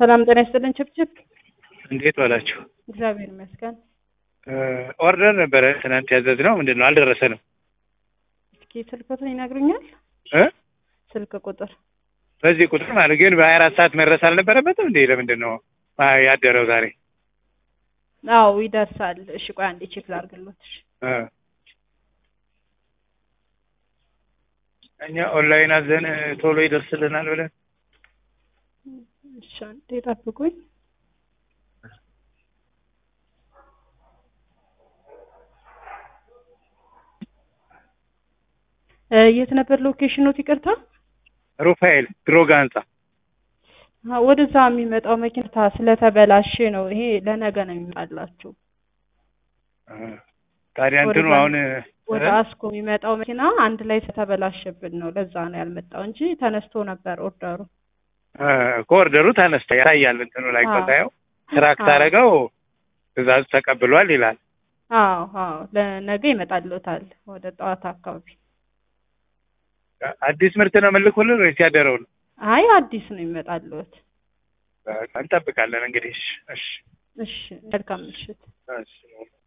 ሰላም ጤና ይስጥልን። ችብችብ እንዴት ዋላችሁ? እግዚአብሔር ይመስገን። ኦርደር ነበረ ትናንት ያዘዝነው ምንድን ነው አልደረሰንም። እስኪ ስልክ ቁጥር ይነግሩኛል? እ ስልክ ቁጥር በዚህ ቁጥር ማለት ግን በሀያ አራት ሰዓት መድረስ አልነበረበትም እንዴ? ለምንድን ነው ያደረው ዛሬ? አዎ ይደርሳል። እሺ ቆይ አንዴ ቼክ ላድርግሎት። እሺ እ እኛ ኦንላይን አዘን ቶሎ ይደርስልናል ብለን እሺ አንዴ ጠብቁኝ። እ የት ነበር ሎኬሽኖት? ይቅርታ ሩፋኤል ድሮጋ ህንጻ አ ወደዛ የሚመጣው መኪና ስለተበላሸ ነው። ይሄ ለነገ ነው የሚመጣላችሁ። እ ታዲያ እንትኑ ወደዛ- አሁን ወደ እ? አስኮ የሚመጣው መኪና አንድ ላይ ስለተበላሸብን ነው። ለዛ ነው ያልመጣው እንጂ ተነስቶ ነበር ኦርደሩ። እ እኮ ኦርደሩ ተነስተ ያሳያል እንትኑ ላይ አዎ። ቆጣየው ትራክ አዎ። ታደረገው ትእዛዙ ተቀብሏል ይላል። አዎ አዎ ለነገ ይመጣልዎታል ወደ ጠዋት አካባቢ። አዲስ ምርት ነው የምልኩልን ወይስ ያደረው ነው? አይ አዲስ ነው ይመጣልዎት። በቃ እንጠብቃለን እንግዲህ። እሺ እሺ እሺ መልካም ምሽት። እሺ